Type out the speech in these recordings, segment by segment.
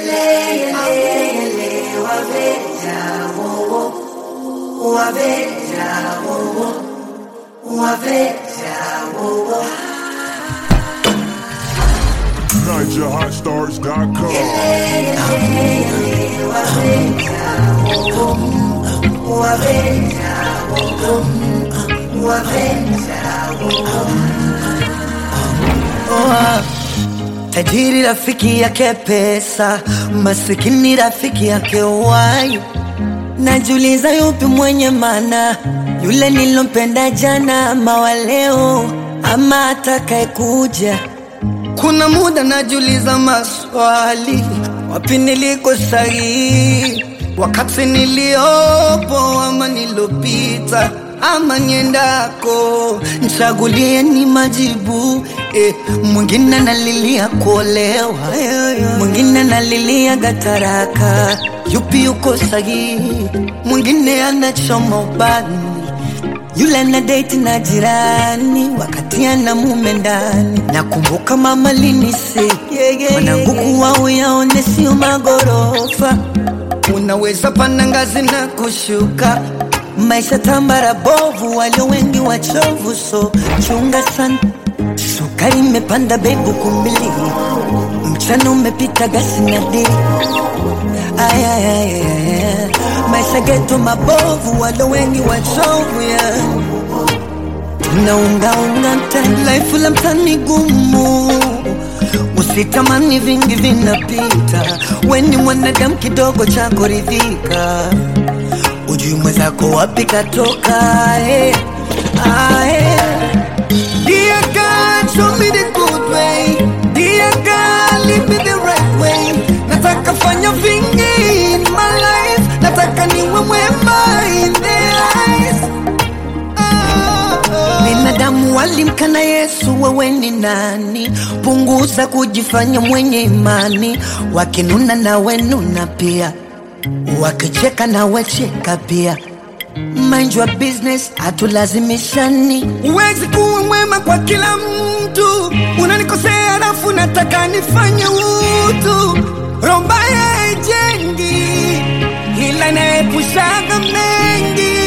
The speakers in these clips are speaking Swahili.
NigerHotStars.com. Oa, tajiri rafiki yake pesa, masikini rafiki yake uhai. Najiuliza yupi mwenye maana, yule nilompenda jana ama wa leo ama atakaye kuja. Kuna muda najiuliza maswali, wapi niliko sahihi, wakati niliopo ama nilopita ama niendako, nchagulie ni majibu eh. Mwingine analilia kuolewa, mwingine analilia gataraka, yupi yuko sahihi? Mwingine anachoma ubani yule na date na jirani wakati ana mume ndani. Nakumbuka mama linise mwanangu kuwa uyaone sio magorofa, unaweza panda ngazi na kushuka. Maisha tambara bovu, walio wengi wachovu, so chunga sana. Sukari imepanda bebu kumbili, mchana umepita gasi na dili Ay, ay, ay, ay, ay. Maisha geto mabovu, walo wengi wachovu ya tunaungaunga mtani, life la mtani gumu, usitamani vingi vinapita, weni mwanadamu kidogo cha kuridhika, ujui mwenzako wapi katoka eh. Ah, eh. Dear God, show me the good way. Dear God, lead me the right way. Nataka fanya vingi in my life. Nataka niwe mwema in their eyes. Ah, ah. Binadamu walimkana Yesu, wewe ni nani? Punguza kujifanya mwenye imani, wakinuna nawe nuna pia, wakicheka nawe cheka pia. Mind your business, hatulazimishani. Huwezi kuwa mwema kwa kila mtu, unanikosea alafu nataka nifanye utu. Roho mbaya haijengi, ila inaepushaga mengi.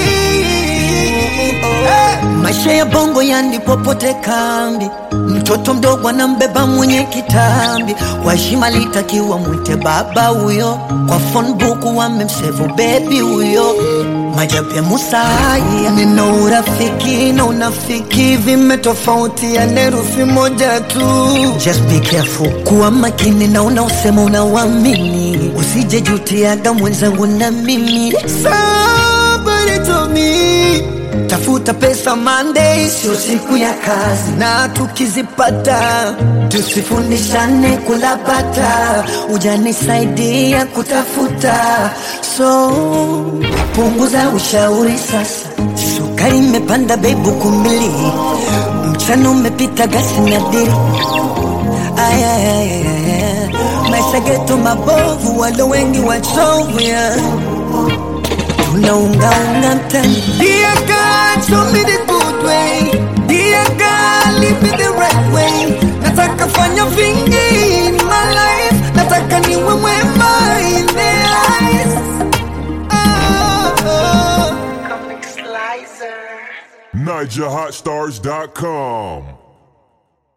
Eh, Maisha ya bongo yani popote kambi, mtoto mdogo anambeba mwenye kitambi, kwa heshima litakiwa mwite baba huyo, kwa phone book wamemsevu bebi huyo. Majabu ya Musa haya, neno urafiki na unafiki vimetofautiana herufi moja tu. Just be careful, kuwa makini na unaosema unauamini, usije jutiaga mwenzangu na mimi. Somebody told me Tafuta pesa Monday, sio siku ya kazi, na tukizipata tusifundishane kulapata, ujanisaidia kutafuta, so punguza ushauri sasa. Sukari imepanda bei buku mbili, mchana umepita gasi na dili. Ay, ay, ay, ay, ay. Maisha geto mabovu, walo wengi wachovu yeah tunaungaunga mtani. Dear God, show me the good way. Dear God, lead me the right way. Nataka fanya vingi in my life. Nataka niwe mwema in their eyes. Ah, ah. Comic Slicer. NigerHotStars.com.